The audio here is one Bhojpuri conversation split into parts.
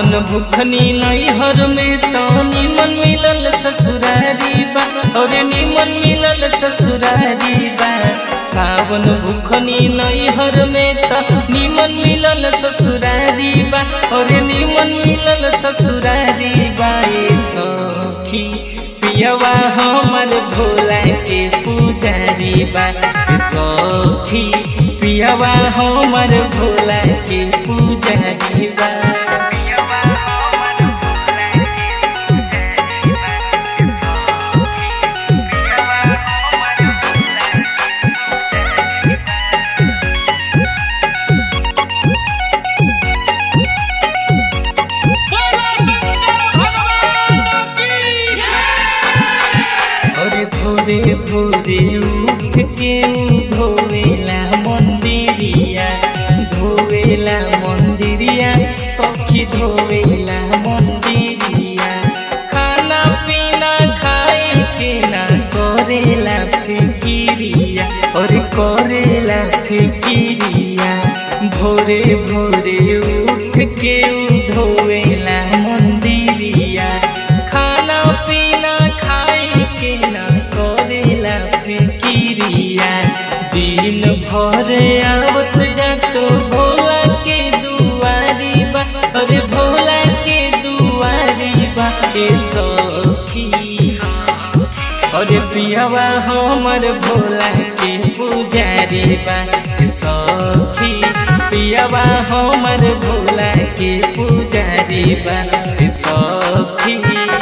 सावन भुखनी नैहर में तो निमन मिलल ससुरारी बा और निमन मिलल ससुरारी बा सावन भुखनी नैहर में तो निमन मिलल ससुरारी बा और निमन मिलल ससुरारी बा ए सखी पियवा हमर भोला के पुजारी बा ए सखी पियवा हमर भोला के पुजारी बा अरे भोरे भोरे उठ के उ धोवेला मंदिरिया धोवेला मंदिरिया सखी धोवेला मंदिरिया खाना पीना खाए के ना करेला फिकिरिया और करेला फिकिरिया भोरे भोरे उठ के उ धोवेला मंदिरिया खाना पीना खाए के ना करेला फिकिरिया दिन भर आवत जातो भोला के दुआरी बा अरे भोला के दुआरी बा ए सखी अरे पियवा हमर भोला के पुजारी बा ए सखी पियवा हमर भोला के पुजारी बा ए सखी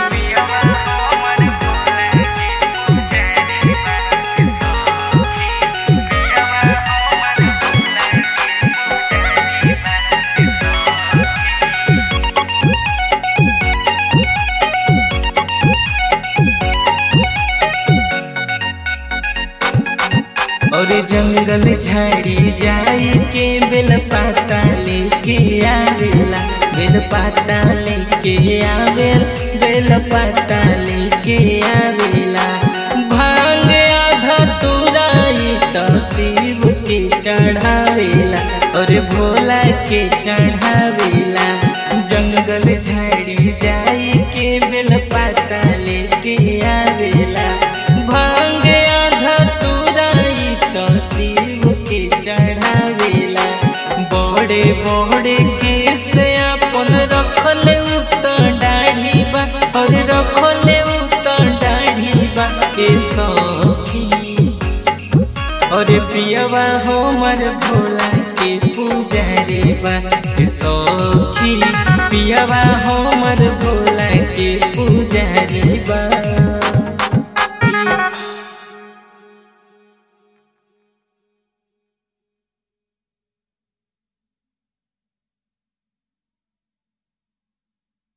और जंगल झाड़ी जाई के बेल पाता लेके आवेला बेल पाता लेके आवेल बेल पाता लेके आवेला भांग आधा तुराई तो शिव के चढ़ावेला और भोला के चढ़ावेला जंगल झाड़ी जाई के बेल पाता लेके आवेला भांग आधा तुराई तो शिव के चढ़ावेला बड़े बड़े केस अपन रखल उतर दाढ़ी बा और रखल उतर दाढ़ी बा के सखी और पियवा हमर भोला के पुजारी बा के सखी पियवा